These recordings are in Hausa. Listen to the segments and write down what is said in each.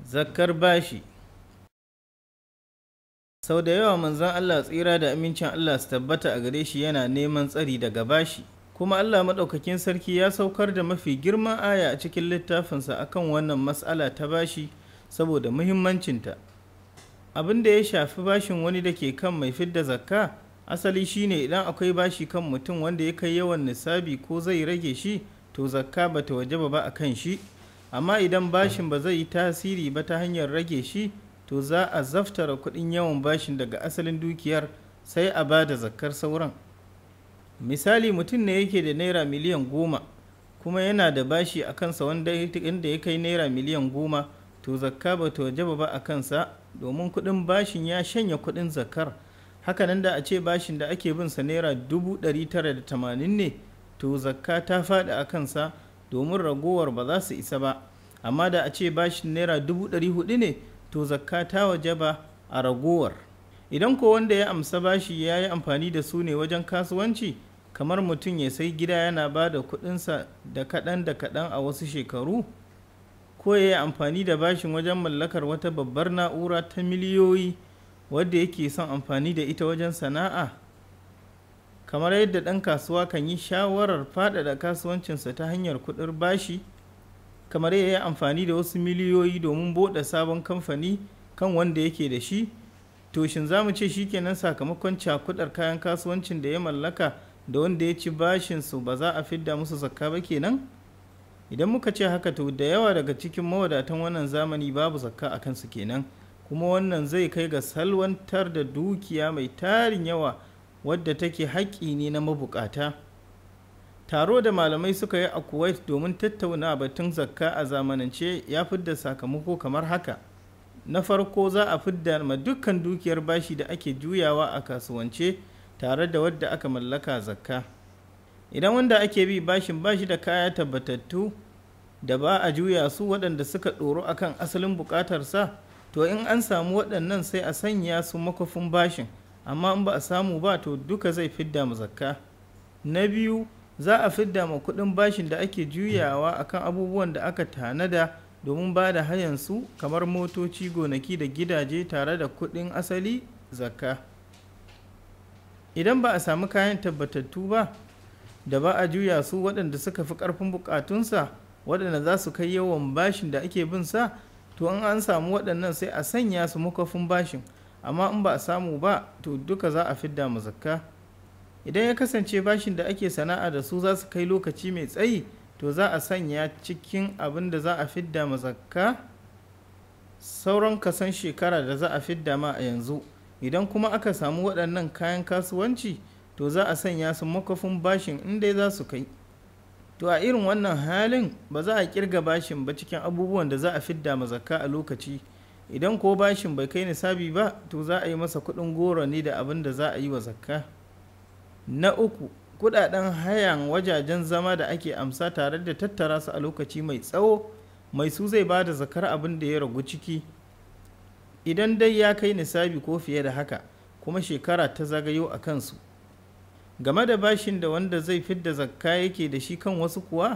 Zakkar bashi Sau da yawa manzon Allah tsira da amincin Allah su tabbata a gare shi yana neman tsari daga bashi, kuma Allah maɗaukakin sarki ya saukar da mafi girman aya a cikin littafinsa akan wannan matsala ta bashi saboda muhimmancinta. Abin da ya shafi bashin wani da ke kan mai fidda zakka, asali shine idan akwai bashi kan mutum wanda ya kai yawan nisabi ko zai rage shi, to zakka ba ta wajaba ba a kan shi. amma idan bashin ba zai yi tasiri ba ta hanyar rage shi to za a zaftara kuɗin yawan bashin daga asalin dukiyar sai a ba da zakkar sauran misali mutum ne yake da naira miliyan goma kuma yana da bashi a kansa wanda inda ya kai naira miliyan goma to zakka ba ta wajaba ba a kansa domin kuɗin bashin ya shanya kuɗin zakkar hakanan da a ce bashin da ake bin sa naira dubu ɗari tara da tamanin ne to zakka ta faɗi a kansa domin ragowar ba za su isa ba amma da a ce bashin naira dubu ɗari hudu ne to zakka ta waje ba a ragowar idan ko wanda ya amsa bashi ya yi amfani da su ne wajen kasuwanci kamar mutum ya sai gida yana ba da kuɗinsa da kaɗan da kaɗan a wasu shekaru ko ya yi amfani da bashin wajen mallakar wata babbar na'ura ta miliyoyi wadda yake son amfani da ita wajen sana'a kamar yadda ɗan kasuwa kan yi shawarar faɗaɗa kasuwancinsa ta hanyar kuɗin bashi kamar ya yi amfani da wasu miliyoyi domin buɗe sabon kamfani kan wanda yake da shi to shin za mu ce shi kenan sakamakon cakudar kayan kasuwancin da ya mallaka da wanda ya ci bashinsu ba za a fidda musu zakka ba kenan idan muka ce haka to da yawa daga cikin mawadatan wannan zamani babu zakka a kansu kenan kuma wannan zai kai ga salwantar da dukiya mai tarin yawa wadda take haƙƙi ne na mabukata taro da malamai suka yi a kuwait domin tattauna batun zakka a zamanance ya fidda sakamako kamar haka na farko za a fidda ma dukkan dukiyar bashi da ake juyawa a kasuwance tare da wadda aka mallaka zakka idan wanda ake bi bashin bashi da kaya tabbatattu da ba a juya su waɗanda suka ɗoro akan asalin buƙatarsa to in an samu waɗannan sai a sanya su makwafin bashin amma in ba a samu ba to duka zai fidda mu zakka na biyu za a fidda ma kuɗin bashin da ake juyawa akan abubuwan da aka tanada domin ba da hayansu kamar motoci gonaki da gidaje tare da kuɗin asali zakka idan ba a samu kayan tabbatattu ba da ba a juya su waɗanda suka fi ƙarfin buƙatunsa waɗanda za su kai yawan bashin da ake bin sa to in an samu waɗannan sai a sanya su makwafin bashin amma in ba a samu ba to duka za a fidda mu zakka idan ya kasance bashin da ake sana'a da su za su kai lokaci mai tsayi to za a sanya cikin abin da za a fidda ma zakka sauran kasan shekara da za a fidda ma a yanzu idan kuma aka samu waɗannan kayan kasuwanci to za a sanya su makwafin bashin inda za su kai to a irin wannan halin ba za a kirga bashin ba cikin abubuwan da za a fidda ma zakka a lokaci idan ko bashin bai kai nisabi ba to za a yi masa kuɗin goro ne da abin da za a yi wa zakka na uku kudaden hayan wajajen zama da ake amsa tare da tattara su a lokaci mai tsawo mai su zai ba da zakar abin da ya ragu ciki idan dai ya kai nisabi ko fiye da haka kuma shekara ta zagayo a kansu game da bashin da wanda zai fidda zakka yake da shi kan wasu kuwa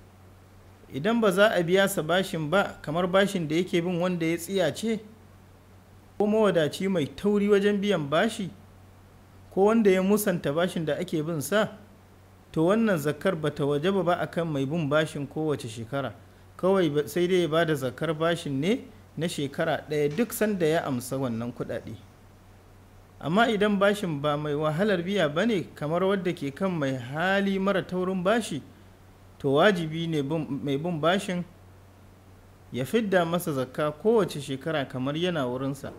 idan ba za a biya sa bashin ba kamar bashin da yake bin wanda ya tsiyace ko mawadaci mai tauri wajen biyan bashi ko wanda ya musanta bashin da ake bin sa to wannan zakar ba ta wajaba ba akan mai bin bashin kowace shekara kawai sai dai ya bada zakar bashin ne na shekara ɗaya duk sanda ya amsa wannan kuɗaɗe amma idan bashin ba mai wahalar biya ba ne kamar wadda ke kan mai hali mara taurin bashi to wajibi ne mai bin bashin ya fidda masa zakka kowace shekara kamar yana wurinsa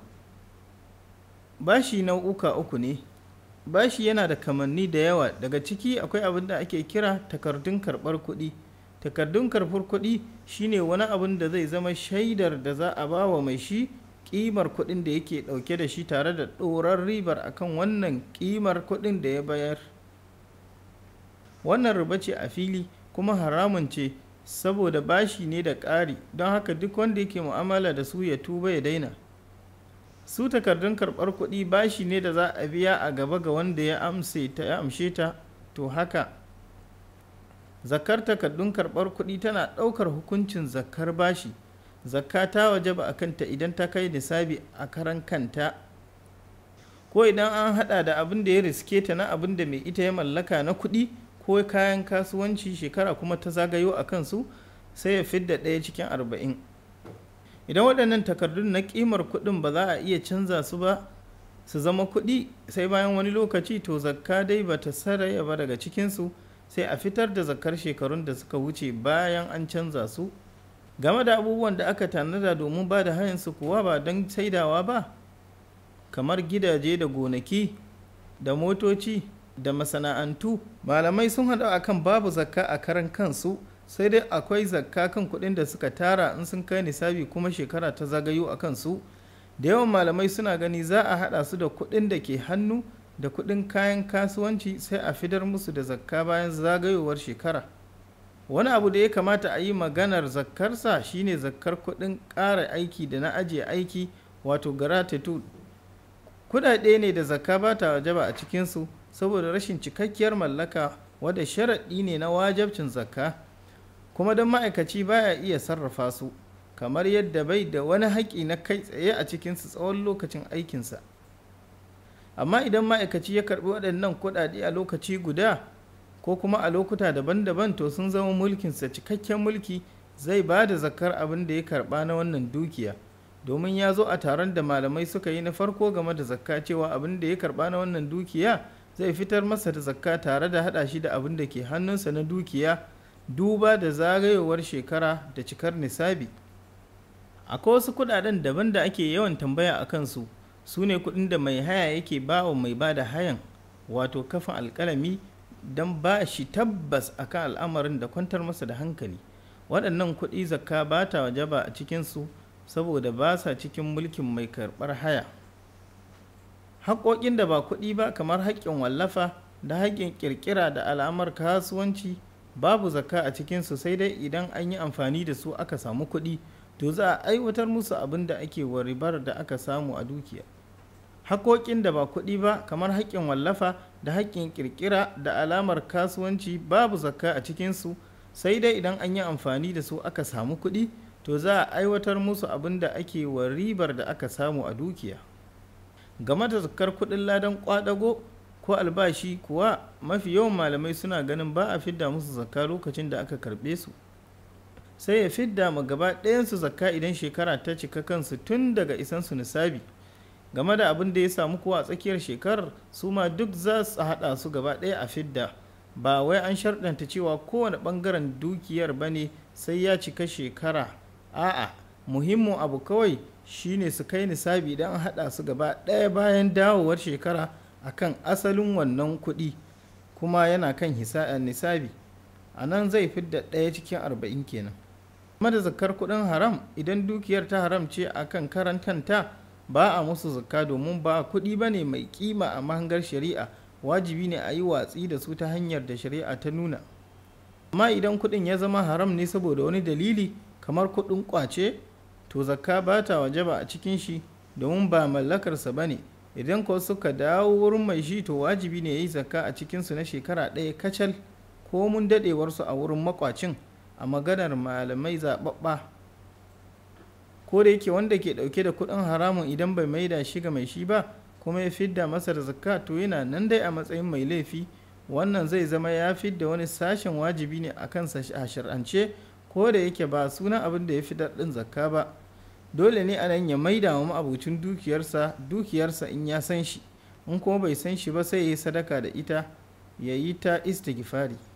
bashi nau'uka uku ne bashi yana da kamanni da yawa daga ciki akwai abin da ake kira takardun karɓar kuɗi takardun karɓar kuɗi shine wani abin da zai zama shaidar da za a ba wa mai shi ƙimar kuɗin da yake ɗauke da shi tare da ɗorar ribar akan wannan ƙimar kuɗin da ya bayar wannan riba ce a fili kuma haramun ce saboda bashi ne da ƙari don haka duk wanda yake mu'amala da su ya tuba ya daina su takardun karɓar kuɗi bashi ne da za a biya a gaba ga wanda ya amse ta ya amshe ta to haka zakar takardun karɓar kuɗi tana ɗaukar hukuncin zakar bashi zakka ta wajaba a kanta idan ta kai nisabi a karan kanta ko idan an hada da abin da ya riske ta na abin da mai ita ya mallaka na kuɗi ko kayan kasuwanci shekara kuma ta zagayo a kansu sai ya fidda ɗaya cikin arba'in idan waɗannan takardun na ƙimar kuɗin ba za a iya canza su ba su zama kuɗi sai bayan wani lokaci to zakka dai ba ta saraya ba daga cikinsu sai a fitar da zakkar shekarun da suka wuce bayan an canza su game da abubuwan da aka tanada domin ba da hayansu kuwa ba don saidawa ba kamar gidaje da gonaki da motoci da masana'antu malamai sun haɗu akan babu zakka a karan kansu sai dai akwai zakka kan kuɗin da suka tara in sun kai nisabi kuma shekara ta zagayo a kansu da yawan malamai suna gani za a haɗa su da kuɗin da ke hannu da kuɗin kayan kasuwanci sai a fidar musu da zakka bayan zagayowar shekara wani abu da ya kamata a yi maganar zakkarsa shine zakkar kuɗin ƙara aiki da na ajiye aiki wato gratitude kuɗaɗe ne da zakka ba ta wajaba a cikinsu saboda rashin cikakkiyar mallaka wadda sharaɗi ne na wajabcin zakka kuma don ma'aikaci baya iya sarrafa su kamar yadda bai da wani haƙƙi na kai tsaye a cikinsu tsawon lokacin aikinsa amma idan ma'aikaci ya karɓi waɗannan kuɗaɗe a lokaci guda ko kuma a lokuta daban-daban to sun zama mulkinsa cikakken mulki zai ba da zakar abin da ya karɓa na wannan dukiya domin ya zo a taron da malamai suka yi na farko game da zakka cewa abin da ya karɓa na wannan dukiya zai fitar masa da zakka tare da haɗa shi da abin da ke hannunsa na dukiya duba da zagayowar shekara da cikar nisabi akwai wasu kudaden daban da ake yawan tambaya a kansu su ne kudin da mai haya yake ba wa mai ba da hayan wato kafin alkalami don ba shi tabbas akan al'amarin da kwantar masa da hankali waɗannan kuɗi zakka ba ta wajaba a cikinsu saboda ba sa cikin mulkin mai karɓar haya haƙoƙin da ba kuɗi ba kamar haƙƙin wallafa da haƙƙin ƙirƙira da al'amar kasuwanci babu zakka a cikinsu sai dai idan an yi amfani da su aka samu kuɗi to za a aiwatar musu abin da ake wa ribar da aka samu a dukiya haƙoƙin da ba kuɗi ba kamar haƙƙin wallafa da haƙƙin ƙirƙira da alamar kasuwanci babu zakka a cikinsu sai dai idan an yi amfani da su aka samu kuɗi to za a aiwatar musu abin da ake wa ribar da aka samu a dukiya game da zakkar kuɗin ladan ƙwadago ko albashi kuwa mafi yawan malamai suna ganin ba a fidda musu zakka lokacin da aka karɓe su sai ya fidda ma gaba ɗayansu zakka idan shekara ta cika kansu tun daga isansu nisabi game da abin da ya samu kuwa a tsakiyar shekarar su ma duk za su haɗa su gaba ɗaya a fidda ba wai an sharɗanta cewa kowane ɓangaren dukiyar ba ne sai ya cika shekara a'a muhimmin abu kawai shine su kai nisabi idan an haɗa su gaba ɗaya bayan dawowar shekara akan asalin wannan kuɗi kuma yana kan nisabi a nan zai fidda ɗaya cikin arba'in kenan da zakar kuɗin haram idan dukiyar ta haram ce a kan karantanta ba a musu zakka domin ba kuɗi ba ne mai kima a mahangar shari'a wajibi ne a yi watsi da su ta hanyar da shari'a ta nuna amma idan kuɗin ya zama haram ne saboda wani dalili kamar kuɗin ƙwace to zakka ba ta wajaba a cikin shi domin ba mallakarsa ba ne idan ko suka dawo wurin mai shi to wajibi ne ya yi zakka a cikinsu na shekara ɗaya kacal ko mun daɗewarsu a wurin makwacin a maganar malamai zaɓaɓɓa ko da yake wanda ke ɗauke da kuɗin haramun idan bai maida shi ga mai shi ba kuma ya fidda masa da zakka to yana nan dai a matsayin mai laifi wannan zai zama ya fidda wani sashen wajibi ne a kansa a shar'ance ko da yake ba sunan abin da ya fi daɗin zakka ba dole ne a nan ya maida wa ma'abucin dukiyarsa dukiyarsa in ya san shi in kuma bai san shi ba sai ya yi sadaka da ita ya yi ta istighfari